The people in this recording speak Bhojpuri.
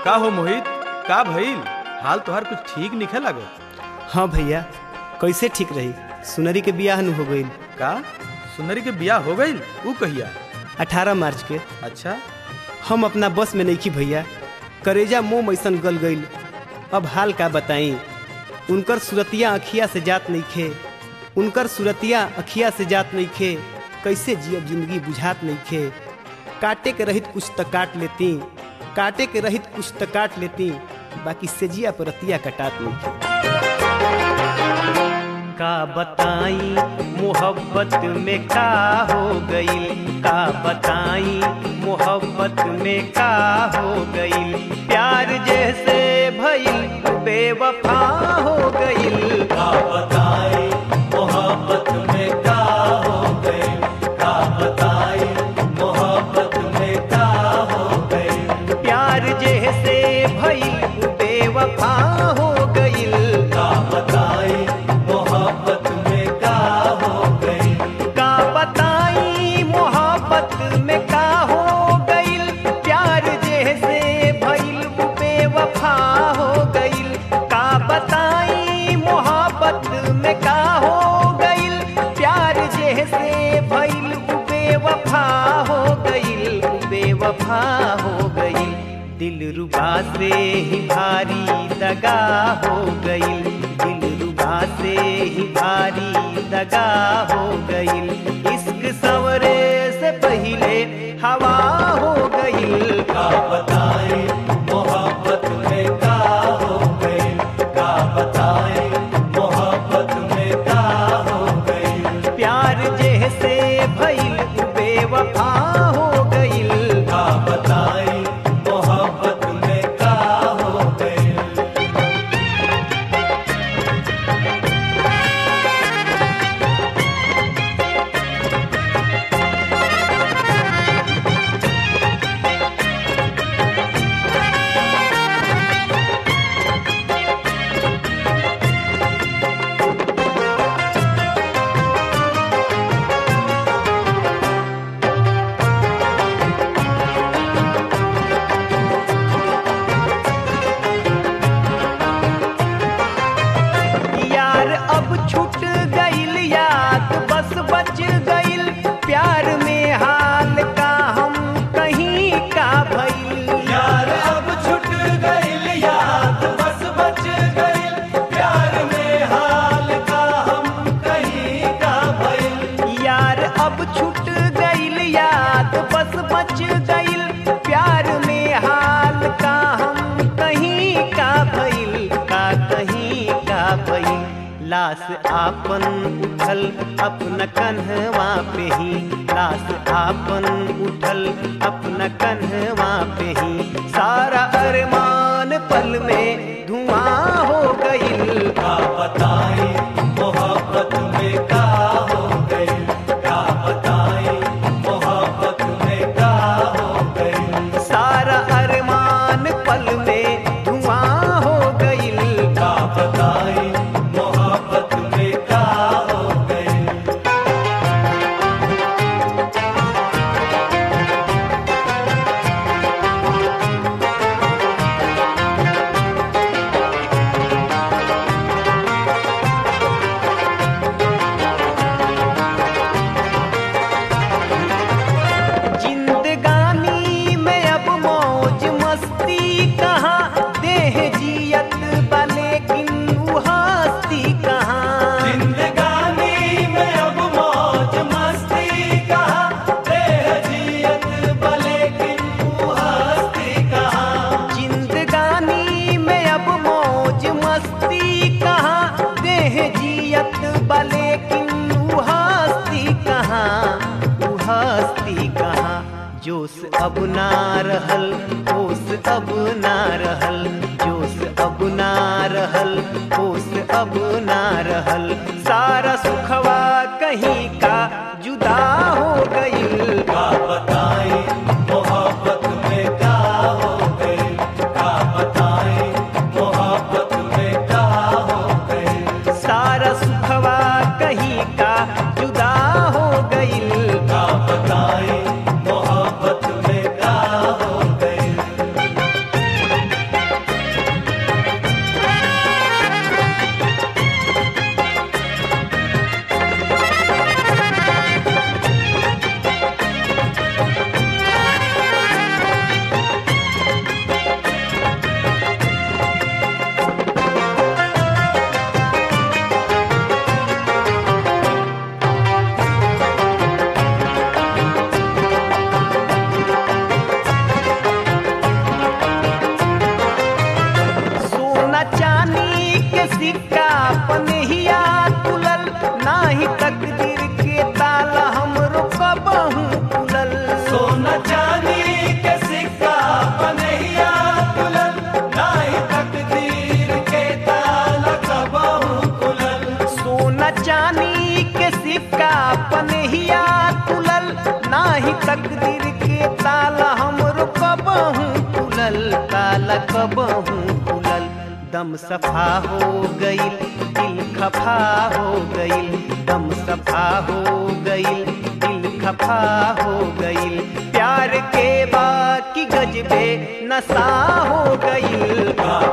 का हो मोहित का भइल हाल तोहार कुछ ठीक निखे लागत हाँ भैया कैसे ठीक रही सुनरी के बियाह न हो गई का सुंदरी के बियाह हो गईल ऊ कहिया अठारह मार्च के अच्छा हम अपना बस में नहीं भैया करेजा मुंह मैसन गल गईल अब हाल का बताई उनकर सुरतिया अखिया से जात नहीं खे उनकर सुरतिया अखिया से जात नहीं खे कैसे जियब जिंदगी बुझात नहीं खे काटे के रहित कुछ त काट लेती काटे के रहित कुछ त काट लेती बाकी सेजिया पर रतिया कटात नहीं खे का बताई मोहब्बत में का हो गई का बताई मोहब्बत में का हो गई प्यार जैसे भइल बेवफा हो गई का बताई मोहब्बत में का हो गई का बताई मोहब्बत में का हो गई प्यार जैसे भइल बेवफा हो गई का बताई मोहब्बत में का हो गई का बताई मोहब्बत में का हो गईल प्यार जैसे भइल बेवफा हो गईल का बताई मोहब्बत में का हो गईल प्यार जैसे भइल बेवफा हो गईल बेवफा हो गईल दिल रुबा से ही भारी दगा हो गई दिल रुबा से ही भारी दगा हो गई इश्क सवरे से पहले हवा हो गई का बताए मोहब्बत में का हो गई का बताए मोहब्बत में का हो गई प्यार जैसे भइल बेवफा हो गई का बताए मोहब्बत में का हो गई यार अब छूट गईल याद बस बच गईल प्यार में हाल का हम कहीं का भइल यार अब छूट गईल याद बस बच गईल प्यार में हाल का हम कहीं का भइल यार अब छूट गईल याद बस बच गईल प्यार में हाल का हम कहीं का भइल का कहीं का भइल लाश आपन उठल अपना कन्हवा पे ही लाश आपन उठल अपना कन्हवा पे ही सारा अरमान पल में धुआं हो गईल का बताए मोहब्बत में का हो गई का बताए मोहब्बत में का हो गई सारा अरमान पल में धुआं हो गईल का बताए मोहब्बत में का हो गई जिंदगानी में अब मौज मस्ती कहाँ देह जियत बा लेकिन उ हस्ती कहाँ जिंदगानी में अब मौज मस्ती कहाँ देह जियत बा लेकिन उ हस्ती कहाँ जिंदगानी में अब मौज मस्ती कहाँ देह जियत बा लेकिन उ हस्ती कहाँ उ हस्ती कहाँ जोश अब ना रहल होश अब ना रहल जोश अब ना रहल होश अब ना रहल सारा सुखवा कहीं का जुदा हो गई का बताए मोहब्बत में का हो गई का बताए मोहब्बत में का हो गई सारा सुखवा कहीं का जुदा हो गई का बताए मोहब्बत में का हो गई पनहिया तुलल नाही तकदीर के ताला हमरो कबहू खुलल ताला कबहू खुलल दम सफा हो गईल दिल खफा हो गईल दम सफा हो गईल दिल खफा हो गईल प्यार के बाकी गजबे नशा हो गईल